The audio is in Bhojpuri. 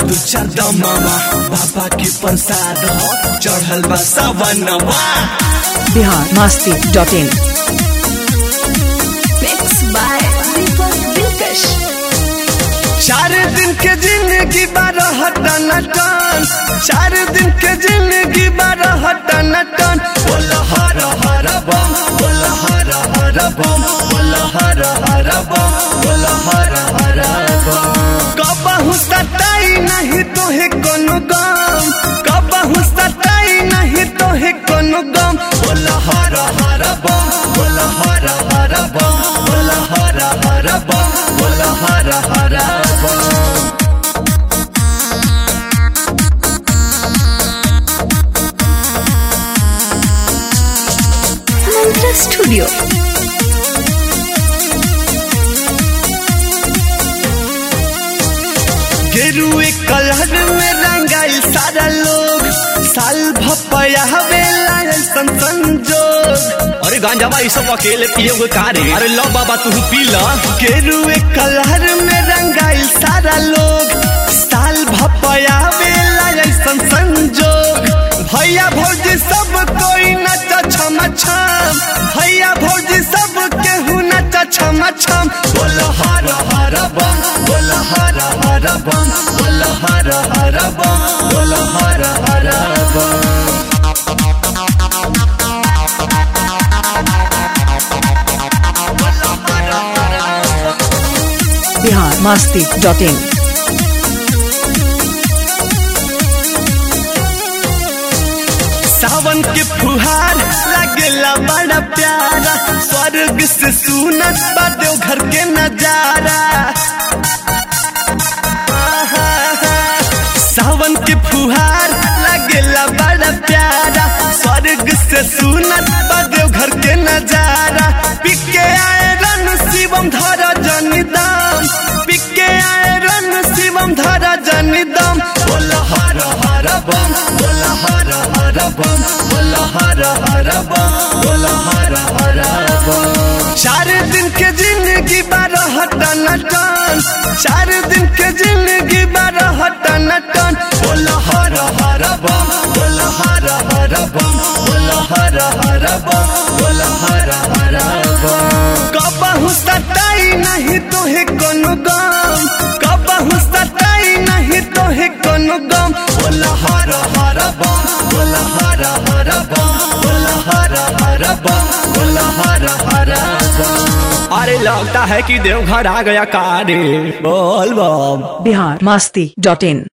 दू चार दमवा बाबा के प्रसाद ह चढ़ल बा सवनवा Bihar Masti dot in Mixed by Deepak Dilkash. चार दिन के जिंदगी बारह टन टन चार दिन के जिंदगी बारह टन टन बोल हर हर बम बोल हर हर बम बोल हर हर बम बोल हर हर बम कबहू सताई नहीं तोहे कोनो गम कबहू सताई नहीं तोहे कोनो गम बोल हर हर बम बोल हर हर बम बोल हर हर बम बोल हर हर बम Mantra Studio. गेरुए कलर में रंगाई सारा लोग साल भपया हवेला ऐसन संजोग अरे गांजा भाई सब अकेले पियोगे का रे अरे लो बाबा तू पी ला गेरुए कलर में रंगाई सारा लोग साल भपया हवेला ऐसन संजोग भैया भौजी सब कोई नच छम छम भैया भौजी सब केहू नच छम छम बोल हर हर बम बोल हर हर बम बोल हर हर बम बोल हर हर बम बिहार मस्ती डॉट इन सावन के फुहार लगेला बड़ा प्यारा स्वर्ग से सुनत बा देवघर के नजारा सावन के फुहार लगेला बड़ा प्यारा स्वर्ग से सुनत बा देवघर के नजारा पिके आए रन शिवम धरा जनिदाम पिके आए रन शिवम धरा जनिदाम बोल हर हर बम बोल हर हर बम बोल हर हर बम बोल हर हर बम चार दिन के जिंदगी बारह टन टन चार दिन के जिंदगी बारह टन टन बोल हर हर बम बोल हर हर बम बोल हर हर बम बोल हर हर बम कबहू सताई नहीं तोहे कोनो गम कबहू सताई नहीं तोहे कोनो गम बोल हर हर बम बोल हर हर बम बोल हर हर बम बोल हर हर बम अरे लगता है कि देवघर आ गया का रे बोल बम बिहार मस्ती डॉट इन